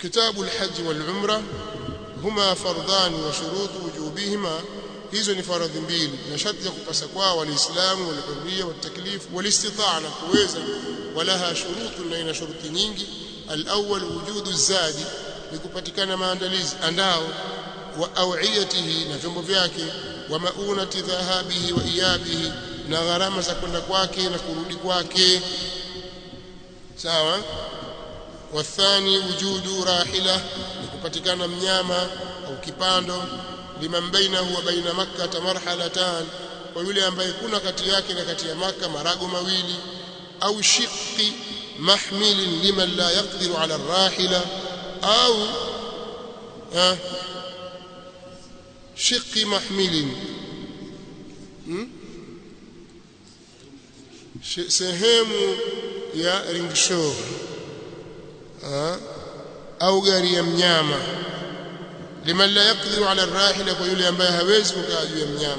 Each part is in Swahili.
kitabu alhajj walumra huma fardhan wa shurut wujubihima hizo ni faradhi mbili na sharti za kupasa kwao waliislamu walihurria wataklifu walistitaa na kuweza walaha shurutu na ina shuruti nyingi alawwal wujudu zadi ni kupatikana maandalizi andao wa awiyatihi na vyombo vyake wa maunati dhahabihi wa iyabihi na gharama za kwenda kwake na kurudi kwake sawa wathani wujudu rahila ni kupatikana mnyama au kipando liman bainahu wa baina makkah marhalatan kwa yule ambaye kuna kati yake na kati ya maka marago mawili au shiqqi mahmilin liman la yaqdiru ala rahila au ah, shiqqi mahmilin hmm? sehemu ya ringshaw au gari ya mnyama liman la yaqdiru ala rahila kwa yule ambaye hawezi kukaa juu ya mnyama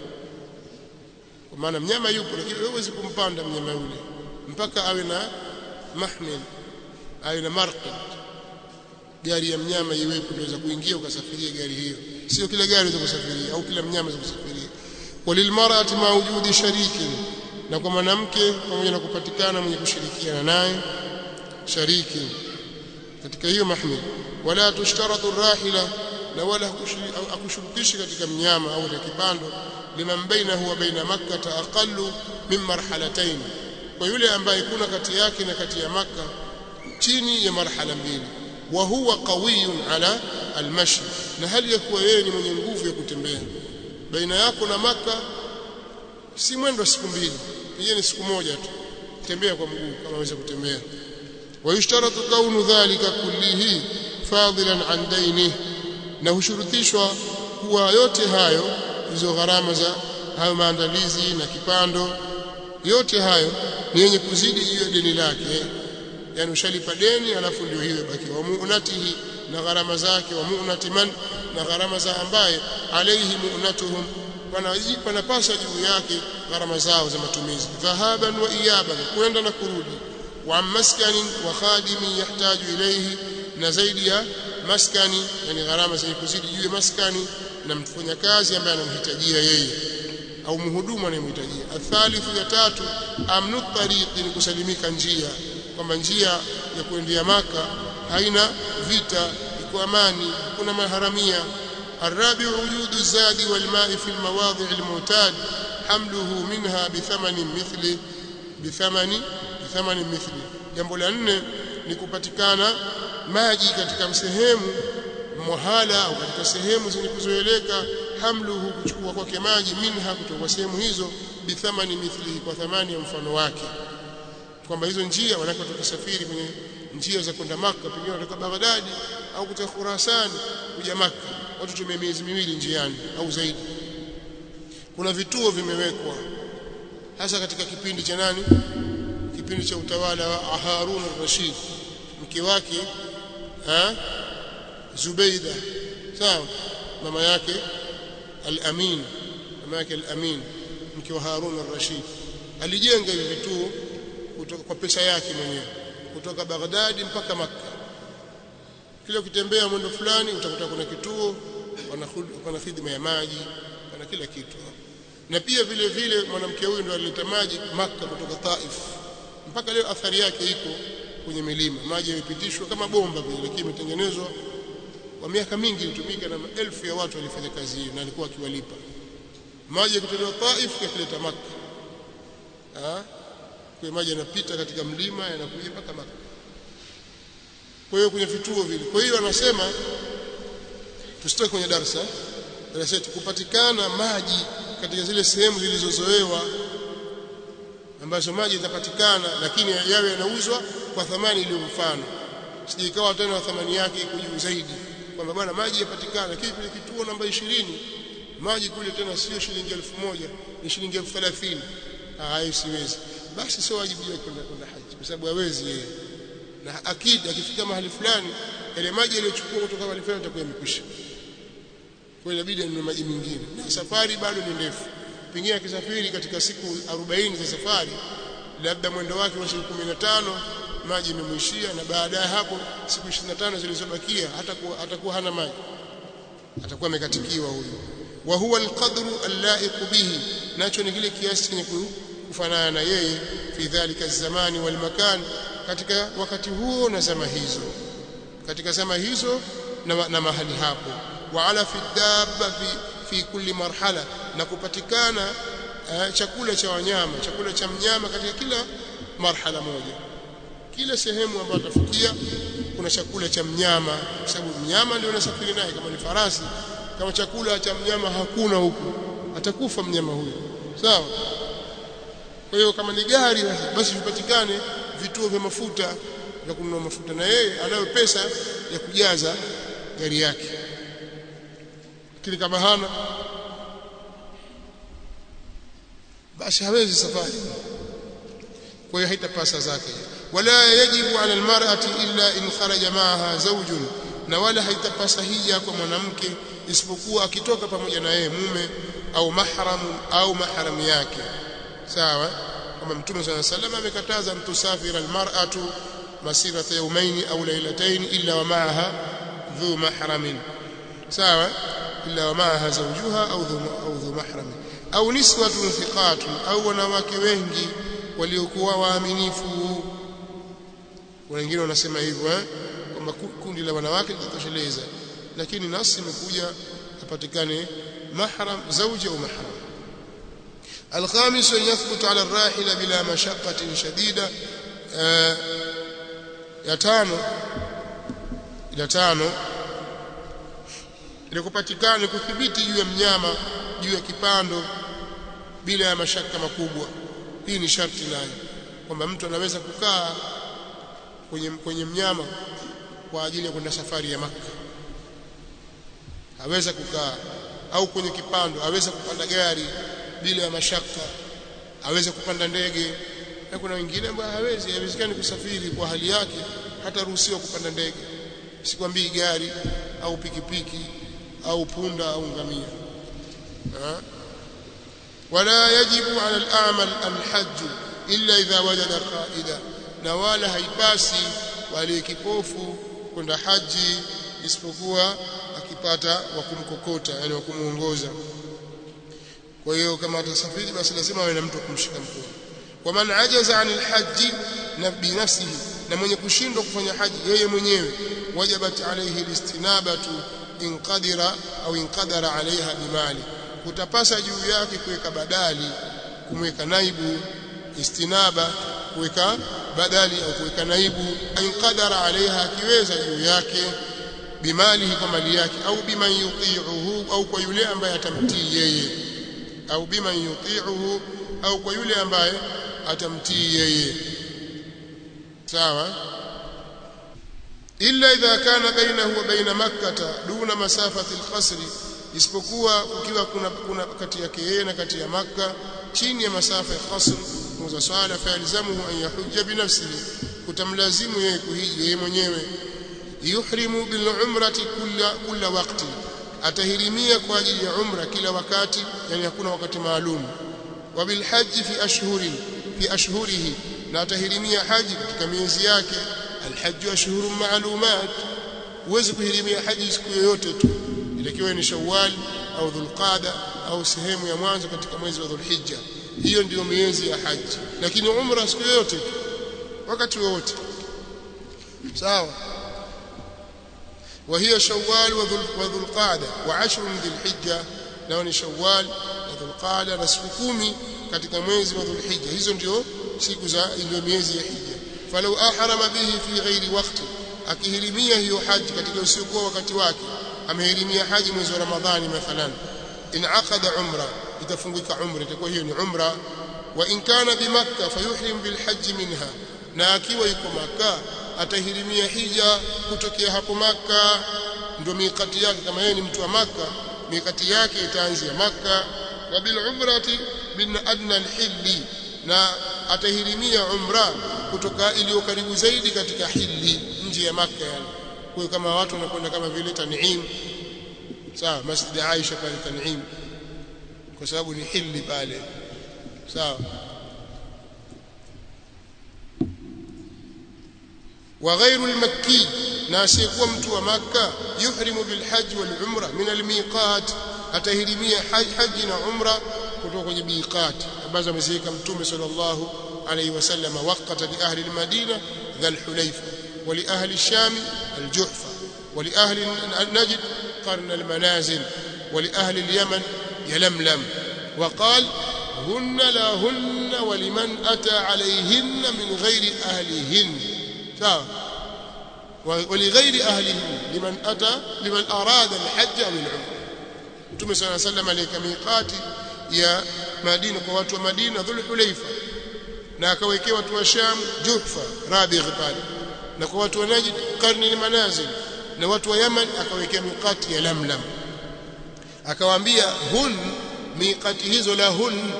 kwa maana mnyama yupo lakini huwezi kumpanda mnyama yule mpaka awe na mahmil awe na marqid gari ya mnyama iwepo ndio kuingia ukasafiria gari hiyo sio kila gari unaweza kusafiria au kila mnyama unaweza kusafiria walilmar'ati ma wujudi sharikin na kwa mwanamke pamoja na kupatikana mwenye kushirikiana naye shariki katika hiyo mahmil wala tushtaratu rahila na wala akushurutishi katika mnyama au kipando liman bainahu wa baina makkah aqallu min marhalatayn kwa yule ambaye kuna kati yake na kati ya maka chini ya marhala mbili wa huwa qawiyun ala almashi na hali ya kuwa yeye ni mwenye nguvu ya kutembea baina yako na maka si mwendo siku mbili pengine siku moja tu tembea kwa mguu kama unaweza kutembea ويشترط كون ذلك كله فاضلا عن دينه na hushurutishwa kuwa yote hayo hizo gharama za hayo maandalizi na kipando yote hayo ni yenye kuzidi hiyo deni lake yani ushalipa deni alafu ndio hiyo baki wa mu'natihi na gharama zake wa mu'nati man na gharama za ambaye alayhi mu'natuhum panapasa juu yake gharama zao za matumizi dhahaban wa iyaban kwenda na kurudi wa maskani wa khadimi yahtaju ilayhi na zaidi ya maskani yani gharama zenye kuzidi juu ya maskani na mfanyakazi ambaye anamhitajia yeye au mhudumu anayemhitajia athalithu ya tatu amnu tariqi ni kusalimika njia kwamba njia ya kuendea maka haina vita iko amani kuna maharamia الرابع وجود الزاد والماء في المواضع المعتاد حمله منها بثمن مثل بثمن بثمن مثل jambo la nne ni kupatikana maji katika sehemu muhala au katika sehemu zenye kuzoeleka hamluhu kuchukua kwake maji minha kutoka sehemu hizo bithamani mithlihi kwa thamani ya mfano wake kwamba hizo njia wanako tukisafiri kwenye njia za kwenda maka pengine kutoka Baghdadi au kutoka Khurasan kuja maka watu tumia miezi miwili njiani au zaidi kuna vituo vimewekwa hasa katika kipindi cha nani kipindi cha utawala wa Harun al-Rashid mke wake ha Zubaida sawa mama yake al-Amin mama yake al-Amin mke wa Harun al-Rashid alijenga hivi vituo kutoka kwa pesa yake mwenyewe kutoka Baghdadi mpaka Makka kila ukitembea mwendo fulani utakuta kuna kituo wana huduma ya maji wana kila kitu na pia vile vile mwanamke huyu ndo alileta maji Makka kutoka Taif mpaka leo athari yake iko kwenye milima maji yamepitishwa kama bomba vile lakini imetengenezwa kwa miaka mingi ilitumika na maelfu ya watu walifanya kazi hiyo na alikuwa akiwalipa maji yakitolewa Taif yakileta Makka ah kwa maji yanapita katika mlima yanakuja mpaka Makka kwa hiyo kwenye vituo vile kwa hiyo anasema tusitoke kwenye darasa darasa yetu kupatikana maji katika zile sehemu zilizozoewa ambazo maji yatapatikana lakini yawe yanauzwa kwa thamani iliyo mfano sije ikawa tena thamani yake iko juu zaidi kwamba bwana maji yapatikana lakini kile kituo namba 20 maji kule tena sio shilingi 1000 ni shilingi 1030 hayo siwezi basi sio wajibu wake kwenda kwenda haji kwa sababu hawezi yeye na akidi akifika mahali fulani yale maji yaliyochukua kutoka mahali fulani yatakuwa yamekwisha kwa inabidi anunue maji mengine na safari bado ni ndefu pengine akisafiri katika siku 40 za safari labda mwendo wake wa siku 15 maji yamemwishia na baadaye hapo siku 25 zilizobakia hatakuwa hatakuwa hana maji atakuwa amekatikiwa huyo wa huwa alqadru allaiq bihi nacho ni kile kiasi chenye kufanana na yeye fi dhalika zamani wal makan katika wakati huo na zama hizo katika zama hizo na, na mahali hapo wa ala fi dabba fi, fi kulli marhala na kupatikana uh, chakula cha wanyama chakula cha mnyama katika kila marhala moja kila sehemu ambayo atafikia kuna chakula cha mnyama kwa sababu mnyama ndio anasafiri naye kama ni farasi kama chakula cha mnyama hakuna huku atakufa mnyama huyo sawa kwa hiyo kama ni gari basi vipatikane vituo vya mafuta vya kununua mafuta na yeye anayo pesa ya kujaza gari yake lakini kama hana basi hawezi safari kwa hiyo haitapasa zake wala yajibu ala almar'ati illa in kharaja ma'aha zawjun na wala haitapasa hija kwa mwanamke isipokuwa akitoka pamoja na yeye mume au mahramu au mahram yake sawa kama mtume صلى الله عليه وسلم amekataza mtusafira almar'atu masirata yawmayn au laylatayn illa wa ma'aha dhu mahramin sawa illa wa ma'aha zawjuha au dhu au dhu mahram au niswatun thiqatun au wanawake wengi waliokuwa waaminifu wengine wanasema hivyo eh kwamba kundi la wanawake litatosheleza lakini nasi imekuja apatikane mahram zawji au mahram الخامس أن يثبت على الراحلة بلا مشقة شديدة ya tano ya tano ili kupatikana kuthibiti juu ya mnyama juu ya kipando bila ya mashaka makubwa hii ni sharti nayo kwamba mtu anaweza kukaa kwenye kwenye mnyama kwa ajili ya kwenda safari ya maka aweza kukaa au kwenye kipando aweza kupanda gari bila ya mashaka aweze kupanda ndege na kuna wengine ambao hawezi haiwezekani kusafiri kwa hali yake hata ruhusiwa kupanda ndege sikwambii gari au pikipiki au punda au ngamia ha? wala yajibu ala al-a'mal al-hajj illa idha wajada qaida na wala haipasi wale kipofu kwenda haji isipokuwa akipata wa kumkokota yani wa kumuongoza kwa hiyo kama atasafiri basi lazima awe na mtu kumshika mkono wa man ajaza anil haji na binafsihi na mwenye kushindwa kufanya haji yeye mwenyewe wajabat alayhi listinabatu in qadira au in qadara alaiha bimali kutapasa juu yake kuweka badali kumweka naibu istinaba kuweka badali au kuweka naibu in qadara alaiha akiweza juu yake bimalihi kwa mali yake au biman yuti'uhu au kwa yule ambaye atamtii yeye au biman yuti'uhu au kwa yule ambaye atamtii yeye sawa illa idha kana bainahu wa baina makkah duna masafati alqasri isipokuwa ukiwa kuna, kuna kati yake yeye na kati ya makka chini ya masafa ya qasr muza swala fa yalzamuhu an yahujja binafsihi kutamlazimu yeye kuhiji yeye mwenyewe yuhrimu bil umrati kulla kulla waqti atahirimia kwa ajili ya umra kila wakati yani hakuna wakati maalum wa bil hajji fi ashhurin fi ashhurihi na atahirimia haji katika miezi yake alhajju ashhurun ma'lumat huwezi kuhirimia haji siku yoyote tu itakiwa ni shawwal au dhulqada au sehemu ya mwanzo katika mwezi wa dhulhijja hiyo ndiyo miezi ya haji lakini umra siku yoyote tu wakati wowote sawa وهي شوال وذو القعدة وعشر ذي الحجة نao شوال وذو القعدة na siku kumi katika mwezi wa dhulhijja hizo ndio siku za ndio miezi ya hija falau ahrama bihi fi ghairi waqti akihirimia hiyo haji katika usiokuwa wakati wake amehirimia haji mwezi wa ramadhani mathalan in aqada umra itafungika umra itakuwa hiyo ni umra wa in kana bi makkah fayuhrim bil hajj minha na akiwa yuko makkah atahirimia hija kutokea hapo maka ndio mikati yake kama yeye ni mtu wa maka mikati yake itaanzia maka wa bil umrati min adna al hilli na atahirimia umra kutoka iliyo karibu zaidi katika hilli nje ya maka yani kwa kama watu wanakwenda kama vile Tan'im sawa Masjid Aisha pale Tan'im kwa sababu ni hilli pale sawa wa ghairu al-makki na asiyekuwa mtu wa makka yuhrimu bil hajj wal umra min al miqat atahirimia haji na umra kutoka kwenye miqat ambazo ameziweka mtume sallallahu alayhi wasallam waqata li ahli al madina dhal hulayfa wa li ahli sham al juhfa wa li ahli najd qarn al manazil wa li ahli al yaman yalamlam وقال هن لا هن ولمن أتى عليهن من غير أهلهن sawa ولغير أهلهن لمن أتى لمن أراد الحج أو العمرة Mtume صلى الله عليه وسلم alika miqati ya Madina kwa watu wa Madina Dhul Hulaifa na akawekea watu wa Sham Juhfa Rabigh pale na kwa watu wa Najd Qarni al-Manazil na watu wa Yaman akawekea miqati ya Lamlam akawaambia hun miqati hizo la hun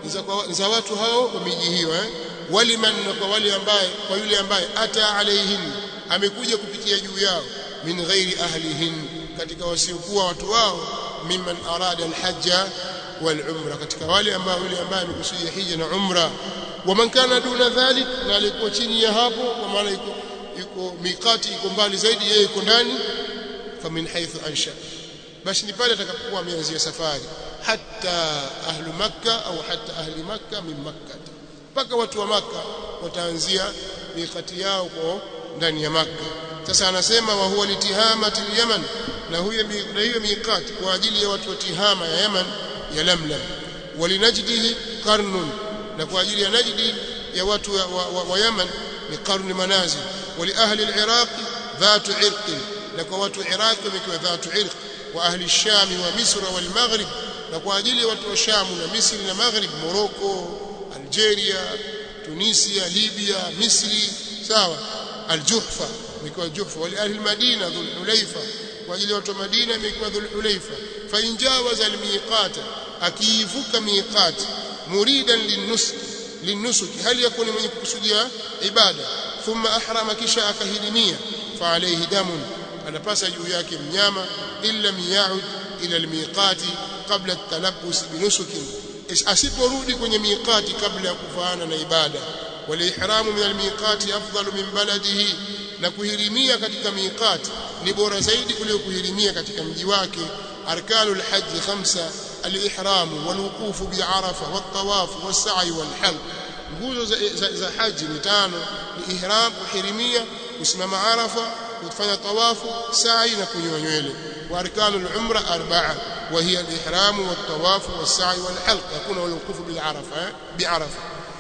za watu hao wa miji hiyo eh waliman kwa wale ambaye kwa yule ambaye ata alaihin amekuja kupitia juu yao min ghairi ahlihin katika wasiokuwa watu wao mimman arada alhajja wal umra katika wale ambao yule ambaye amekusudia hija na umra waman kana duna dhalik na alikuwa chini ya hapo kwa maana yuko yuko miqati iko mbali zaidi yeye yuko ndani famin haythu ansha basi ni pale atakapokuwa ameanzia safari hatta ahlu makkah au hatta ahli makkah min makkah mpaka watu wa maka wataanzia miqati yao kwa ndani ya maka sasa anasema wa huwa litihamati yaman na huyo na hiyo miqati kwa ajili ya watu wa tihama ya yaman ya lamlam walinajdihi qarnun na kwa ajili ya najdi ya watu wa, wa, wa, wa yaman ni qarn manazil wali ahli al-iraq dhatu irq na kwa watu wa iraq wamekiwa dhatu irq wa ahli ash-sham wa misra wal maghrib na kwa ajili ya watu wa sham na misri na maghrib morocco Algeria, Tunisia, Libya, Misri, sawa Al-Juhfa imekuwa Juhfa wali ahli Madina Dhul Hulaifa kwa ajili ya watu wa Madina imekuwa Dhul Hulaifa fa injawaza al-miqata akiivuka miqat muridan linusuk linusuk hali yakuni mwenye kukusudia ibada thumma ahrama kisha akahirimia fa alayhi damun anapasa juu yake mnyama illa miyaud ila al-miqati qabla at-talabbus binusukin asiporudi kwenye miqati kabla ya kufaana na ibada walihramu min almiqati afdalu min baladihi na kuhirimia katika miqati ni bora zaidi kuliko kuhirimia katika mji wake arkanul hajj khamsa alihram walwuquf bi'arafa wattawaf was-sa'i wal-halq nguzo za, za, za haji ni tano ni ihram kuhirimia kusimama arafa kufanya tawafu sa'i na kunyoa nywele wa arkanul umra arba'a وهي الإحرام والطواف والسعي والحلق يكون الوقوف بالعرفة بعرفة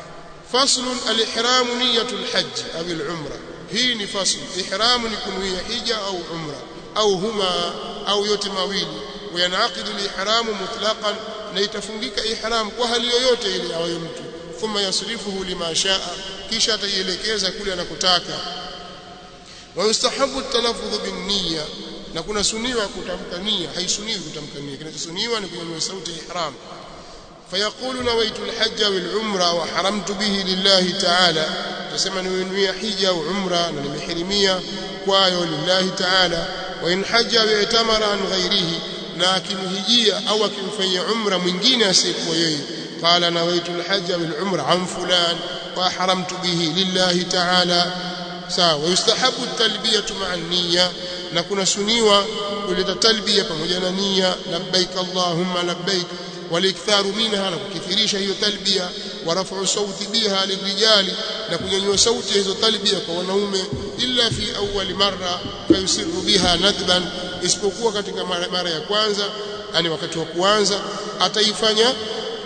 فصل الإحرام نية الحج أو العمرة هي فصل إحرام يكون هي حجة أو عمرة أو هما أو يتمويل وينعقد الإحرام مطلقا ليتفنجك إحرام وهل يوت إلي أو يمت ثم يصرفه لما شاء كيشا تيلكيزا كل أنكتاكا ويستحب التلفظ بالنية na kuna suniwa kutamka nia haisuniwi kutamka nia kinachosuniwa ni kunyanyua sauti ihram fayaqulu nawaitu alhajj wal umra wa haramtu bihi lillahi ta'ala tusema nimenuia hija au umra na nimehirimia kwayo lillahi ta'ala wa in hajja wa itamara an ghairihi na akimhijia au akimfanyia umra mwingine asiyekuwa yeye qala nawaitu alhajj wal umra an fulan wa haramtu bihi lillahi ta'ala sawa yustahabu at-talbiyatu ma'a an-niyya na kuna suniwa kuleta talbia pamoja na nia labbaik allahumma labbaik waliktharu minha na kukithirisha hiyo talbia wa raf'u sauti biha lirijali na kunyanyua sauti hizo talbia kwa wanaume illa fi awwal marra fayusirru biha nadban isipokuwa katika mara, mara ya kwanza yani wakati wa kuanza ataifanya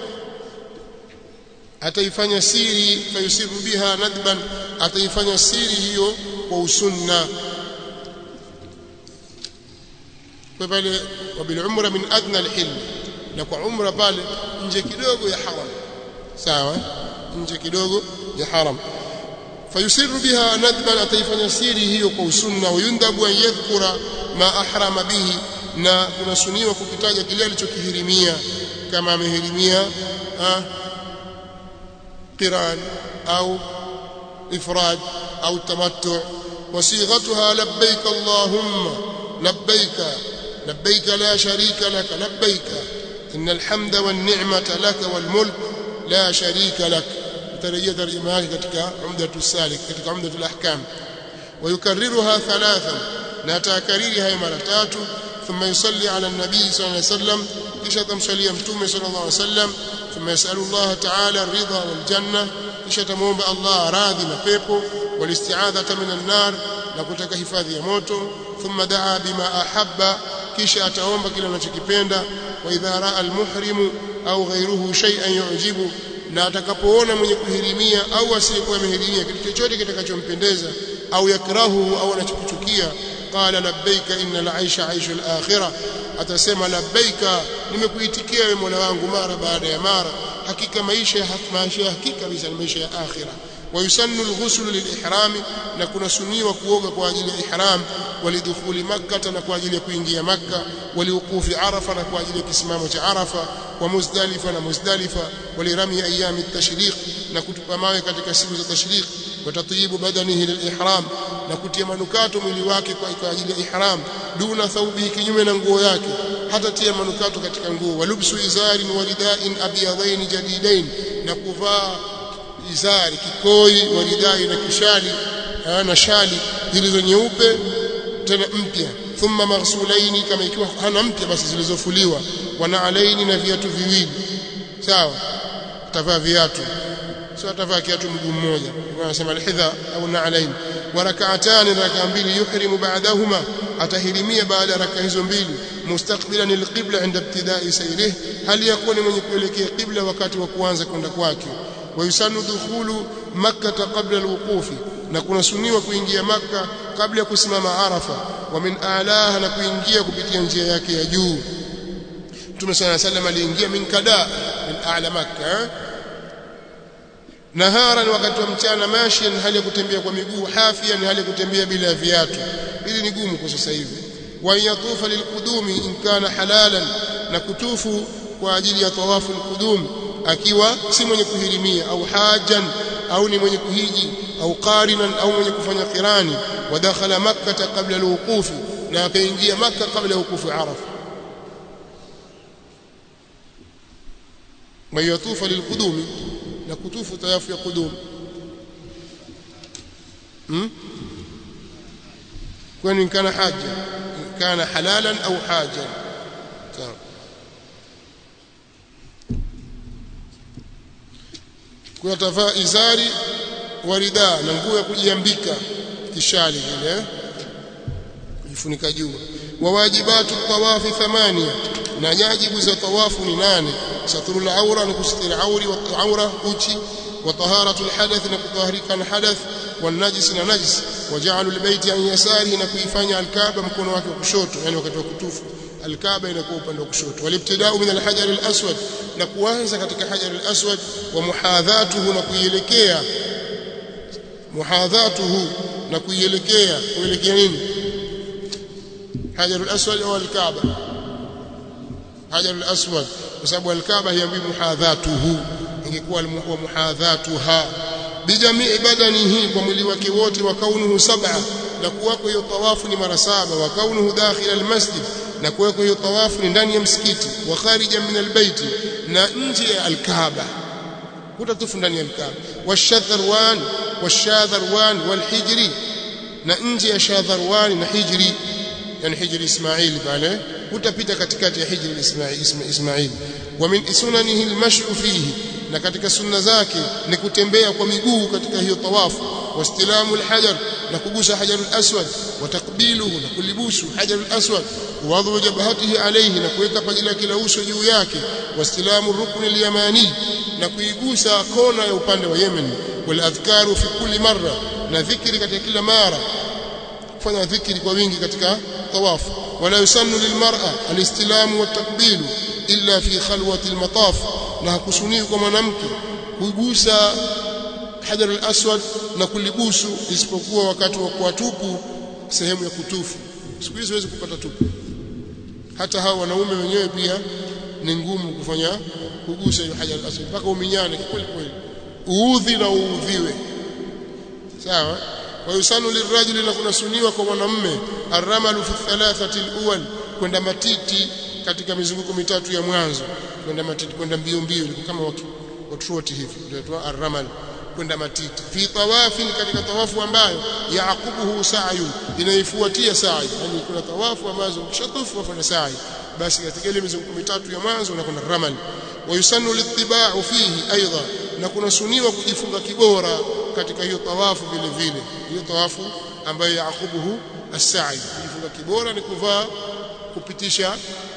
ataifanya siri fayusirru biha nadban ataifanya siri hiyo kwa usunna kwa pale wabil umra min adna alhil na kwa umra pale nje kidogo ya haram sawa nje kidogo ya haram fayusiru biha nadban ataifanya siri hiyo kwa usunna wayundhabu an yadhkura ma ahrama bihi na kunasuniwa kukitaja kile alichokihirimia kama amehirimia qiran au ifrad au tamattu وصيغتها لبيك اللهم لبيك لبيك لا شريك لك لبيك إن الحمد والنعمة لك والملك لا شريك لك ترجي ترجمة katika عمدة السالك katika عمدة الأحكام ويكررها ثلاثا لا تكرير هاي مرة تاتو ثم يصلي على النبي صلى الله عليه وسلم kisha tamsalia mtume sallallahu alaihi wasallam thumma yasalu Allah ta'ala ridha wal janna kisha tamuomba Allah radhi na pepo wal isti'adhata minan nar na kutaka hifadhi ya moto thumma daa bima ahabba kisha ataomba kile anachokipenda wa idha raa al muhrimu au ghayruhu shay'an yu'jibu na atakapoona mwenye kuhirimia au asiyekuwa amehirimia kitu chochote kitakachompendeza au yakrahu au anachokichukia qala labbaika innal aisha aishu al akhirah atasema labbaika nimekuitikia wewe Mola wangu mara baada ya mara hakika maisha maisha ya hakika kabisa ni maisha ya akhira ويسن الغسل للإحرام نكون سنيوا كوغا kwa ajili ya ihram walidukhuli makkah na kwa ajili ya kuingia makkah waliuqufi arafa na kwa ajili ya kisimamo cha arafa wa muzdalifa na muzdalifa walirami ayami at-tashriq na kutupa mawe katika siku za tashriq watatyibu badanihi lilihram na kutia manukato mwili wake kwa ajili ya ihram duna thawbihi kinyume na nguo yake hata tia manukato katika nguo walubsu izarin walidain abyadain jadidain na kuvaa izari kikoi waridai na kishali na shali zilizo nyeupe tena mpya thumma maghsulaini kama ikiwa hana mpya basi zilizofuliwa wana alaini na viatu viwili sawa atavaa viatu sio atavaa kiatu mguu mmoja wanasema alhidha au naalain wa rak'atani raka mbili yuhrimu ba'dahuma atahirimia baada ya raka hizo mbili mustaqbilan alqibla inda ibtida'i sayrih hali yakuni mwenye kuelekea qibla wakati wa kuanza kwenda kwake ويسن دخول مكة قبل الوقوف نكون سنيوا kuingia maka kabla ya kusimama arafa wa min a'laha na kuingia kupitia njia yake ya juu Mtume صلى الله عليه وسلم aliingia min kada min a'la makka naharan wakati wa mchana mashian hali ya kutembea kwa miguu hafian hali ya kutembea bila viatu hili ni gumu kwa sasa hivi wa yatufa lilqudumi in kana halalan na kutufu kwa ajili ya tawafu alqudum akiwa si mwenye kuhirimia au hajan au ni mwenye kuhiji au qarinan au mwenye kufanya qirani wadakhala makkah qabla alwuqufi na akaingia makkah kabla ya wuqufi arafa mayatufa lilqudumi na kutufu tayafu ya qudum hmm? kwani kana haja kana halalan au hajan sawa kuna tavaa izari warida na nguo ya kujiambika kishali vile kujifunika juu wa wajibatu tawafi thamania na nyajibu za tawafu ni nane satrul aura ni kusitiri auri wa aura uchi wa taharatu alhadath na kutaharika na hadath wa najis na najis wa ja'alu albayti an yasari na kuifanya alkaaba mkono wake wa kushoto yani wakati wa kutufu alkaaba inakuwa upande wa kushoto walibtidau min alhajar alaswad na kuanza katika hajar alaswad wa muhadhatuhu na kuielekea muhadhatuhu na kuielekea kuelekea nini hajar alaswad au alkaaba hajar alaswad kwa sababu alkaaba hiambi muhadhatuhu ingekuwa wa muhadhatuha bijamii badanihi kwa mwili wake wote wa kaunuhu sab'a na kuwako hiyo tawafu ni mara saba wa kaunuhu dakhil almasjid na kuweko hiyo tawafu ni ndani ya msikiti wa kharija min albayti na nje ya alkaaba hutatufu ndani ya alkaaba washadharwan washadharwan walhijri na nje ya shadharwan na hijri yani hijri ismail pale hutapita katikati ya hijri ismail ismail wa min sunanihi almashyu fihi na katika sunna zake ni kutembea kwa miguu katika hiyo tawafu wastilamu alhajar na kugusa hajar alaswad wa takbiluhu na kulibusu hajar alaswad wadhu jabhatihi alayhi na kuweka paji lake la uso juu yake wastilamu rukn alyamani na kuigusa kona ya upande wa Yemen wal adhkaru fi kulli marra na dhikri katika kila mara kufanya dhikri kwa wingi katika tawafu wala yusannu lilmar'a alistilamu watakbilu illa fi khalwati almataf na hakusuniwi kwa mwanamke kugusa hajar al-aswad na kulibusu isipokuwa wakati wa kuwatupu sehemu ya kutufu siku hizi huwezi kupata tupu hata hao wanaume wenyewe pia ni ngumu kufanya kugusa hiyo hajar al-aswad mpaka uminyane kweli kweli uudhi na uudhiwe sawa wa yusanu lirajuli na kunasuniwa kwa mwanamume arramalu fi thalathati al-awwal kwenda matiti katika mizunguko mitatu ya mwanzo kwenda matiti kwenda mbio mbio kama watu watroti hivi ndio arramal kwenda matiti fi tawafin katika tawafu ambayo yaqubuhu sa'yun inaifuatia sa'i yani kuna tawafu ambazo ukishatufu wafanya sa'i basi katika ile mizunguko mitatu ya mwanzo unakwenda ramal wa yusannu litiba'u fihi aidha na kuna suniwa kujifunga kibora katika hiyo tawafu vile vile hiyo tawafu ambayo yaqubuhu as-sa'i kujifunga kibora ni kuvaa kupitisha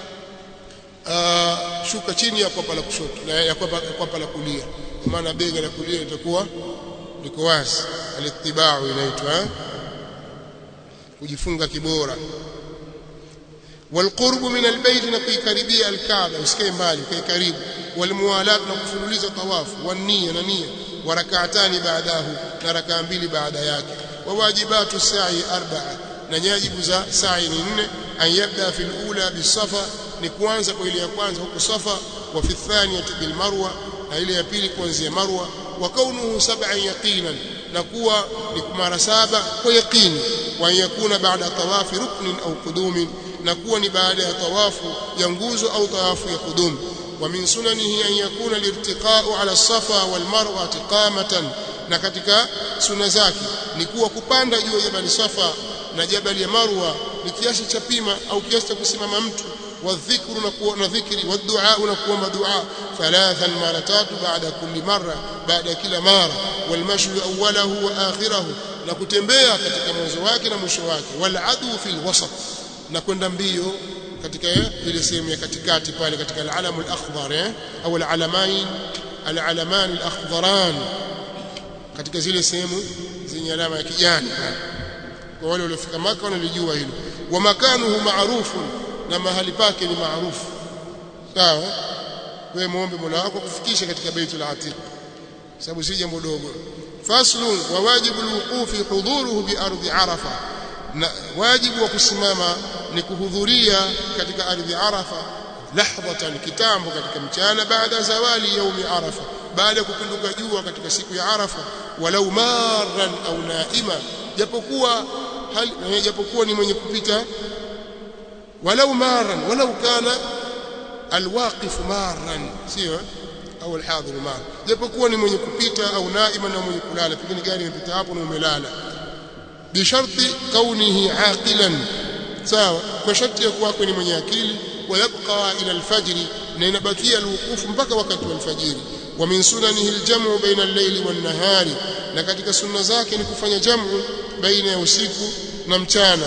uh, shuka chini ya kwapa la kushoto na ya kwapa, kwapa la kulia kwa maana bega la kulia litakuwa liko wazi alitibau inaitwa kujifunga kibora والقرب من البيت نكيكربيا الكعبه usikae mbali kai karibu walmuwalat na kufululiza tawafu wania na nia wa rak'atani baadahu na rak'a mbili baada yake wa wajibatu sa'i arba'a na nyajibu za sa'i ni nne an yabda fil ula bisafa ni kuanza kwa ile ya kwanza huko safa wa fi thaniyati bil marwa na ile ya pili kuanzia marwa wa kaunuhu sab'an yaqinan na kuwa ni mara saba kwa yaqini wa yakuna baada tawafi ruknin au qudumin na kuwa ni baada ya tawafu ya nguzo au tawafu ya kudumu wa min sunanihi an yakuna lirtiqa'u ala safa wal marwa tiqamatan na katika suna zake ni kuwa kupanda juu ya jabali safa na jabali ya marwa ni kiasi cha pima au kiasi cha kusimama mtu والذكر نكون ذكري والدعاء نكون دعاء ثلاثا مرات بعد كل مرة بعد كل مرة والمشي أوله وآخره نكتembea katika mwanzo wake na mwisho wake waladu fil wasat na kwenda mbio katika ile sehemu ya katikati pale katika al-alam al-akhdar eh au al-alamain al-alaman al-akhdharan katika zile sehemu zenye alama ya kijani kwa wale waliofika maka wanalijua hilo wa makanuhu ma'rufun na mahali pake ni maarufu sawa wewe muombe Mola wako kufikisha katika Baitul Atiq sababu si jambo dogo faslun wa wajibu alwuqufi hudhuruhu bi ardi arafa na wajibu wa kusimama ni kuhudhuria katika ardhi arafa lahdatan kitambo katika mchana baada zawali yaumi arafa baada ya kupinduka jua katika siku ya arafa walau marran au naima japokuwa hali japokuwa ni mwenye kupita ولو مارا ولو كان الواقف مارا sio au alhadhir mar japokuwa ni mwenye kupita au naima na mwenye kulala pengine gari imepita hapo na umelala bi sharti kaunihi aqilan sawa kwa sharti ya kuwa ni mwenye akili ويبقى الى الفجر na inabakia alwukufu mpaka wakati wa alfajiri wa min sunanihi aljamu baina al-layli wan-nahari na katika sunna zake ni kufanya jamu baina ya usiku na mchana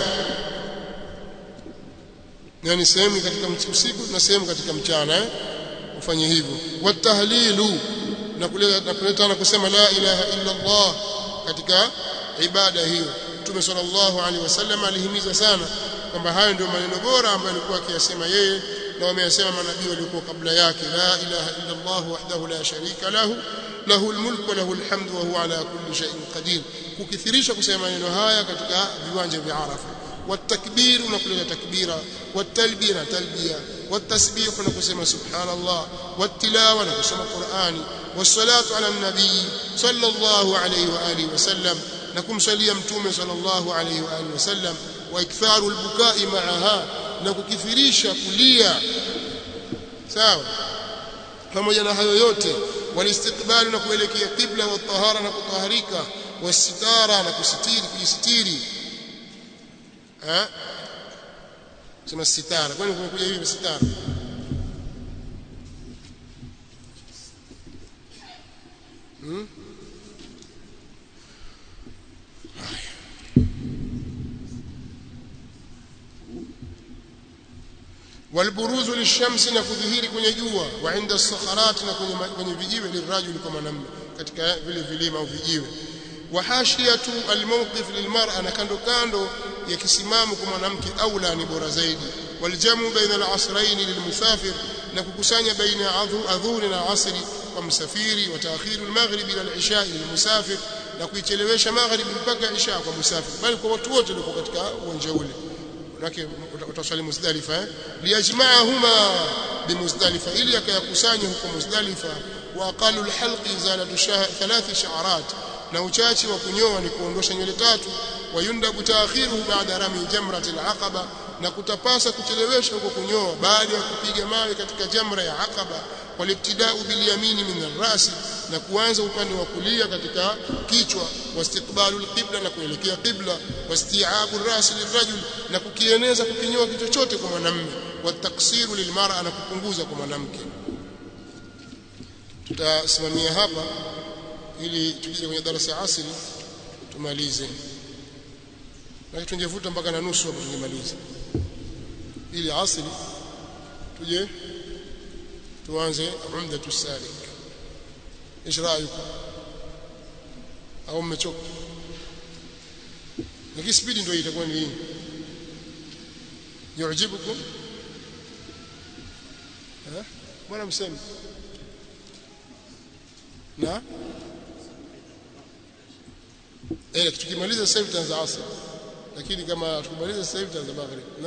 yani sehemu katika usiku na sehemu katika mchana eh ufanye hivyo watahlilu na kuleta na kuleta na kusema la ilaha illa Allah katika ibada hiyo Mtume sallallahu alaihi wasallam alihimiza sana kwamba hayo ndio maneno bora ambayo alikuwa akiyasema yeye na wameyasema manabii waliokuwa kabla yake la ilaha illa Allah wahdahu la sharika lahu lahu almulku wa lahu alhamdu wa huwa ala kulli shay'in qadir kukithirisha kusema maneno haya katika viwanja vya Arafa والتكبير نقول تكبيرا والتلبيه تلبيه والتسبيح نقول سبحان الله والتلاوه نقول القران والصلاه على النبي صلى الله عليه واله وسلم نكم صلي متومه صلى الله عليه واله وسلم واكثار البكاء معها نكukithirisha kulia sawa pamoja na hayo yote walistiqbali na kuelekea qibla wa tahara na kutaharika wasitara na kusitiri kujisitiri eh sema sitara kwani kumekuja hivi sitara hmm? والبروز للشمس na kudhihiri kwenye jua wa inda sakharat na kwenye kwenye vijiwe lirajuli kwa mwanamume katika vile vilima au vijiwe wa hashiyatu almawqif lilmar'a na kando kando ya kisimamo kwa mwanamke aula ni bora zaidi waljamu baina al-asrayn lilmusafir na kukusanya baina adhuhuri na asri kwa msafiri wa taakhiru al-maghrib ila al-isha lilmusafir na kuichelewesha maghrib mpaka isha kwa musafiri bali kwa watu wote walio katika uwanja ule manake utaswali Muzdalifa eh liyajma'ahuma bimuzdalifa ili akayakusanya huko Muzdalifa wa aqallu alhalqi izalatu thalath sha'arat na uchachi wa kunyoa ni kuondosha nywele tatu wayundabu taakhiruhu baada rami jamrat alaqaba na kutapasa kuchelewesha huko kunyoa baada ya kupiga mawe katika jamra ya Aqaba walibtidau bilyamini min arrasi na kuanza upande wa kulia katika kichwa wastiqbalu alqibla na kuelekea qibla wasti'abu arrasi lirajul na kukieneza kukinyoa kichwa chote kwa mwanamume wataksiru lilmar'a na kupunguza kwa mwanamke tutasimamia hapa ili tukija kwenye darasa ya asili tumalize na tungevuta mpaka na nusu hapo tungemaliza ili asili tuje tuanze umdatu salik ايش رايكم au mmechoka lakini spidi ndio itakuwa ni hii yujibukum eh bwana mseme na eh tukimaliza sasa hivi tutaanza asr lakini kama tukimaliza sasa hivi tutaanza maghrib na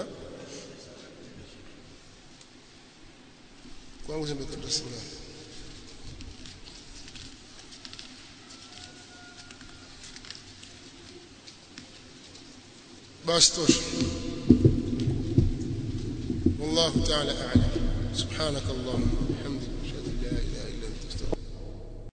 kwangu zimekata sana basi tosha والله تعالى أعلم سبحانك اللهم وبحمدك